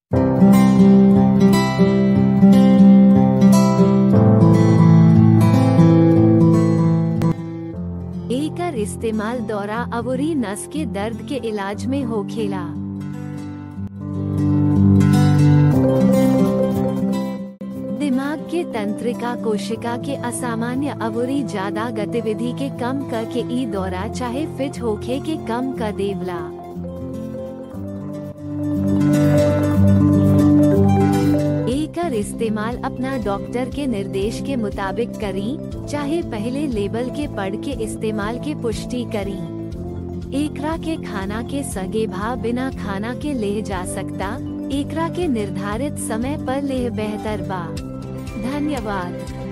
एकर इस्तेमाल दौरा अवरी नस के दर्द के इलाज में होखेला दिमाग के तंत्रिका कोशिका के असामान्य अवरी ज्यादा गतिविधि के कम करके ई दौरा चाहे फिट होखे के कम कर देवला एकर इस्तेमाल अपना डॉक्टर के निर्देश के मुताबिक करी चाहे पहले लेबल के पढ़ के इस्तेमाल के पुष्टि करी एकरा के खाना के सगे भाव बिना खाना के ले जा सकता एकरा के निर्धारित समय पर ले बेहतर बा धन्यवाद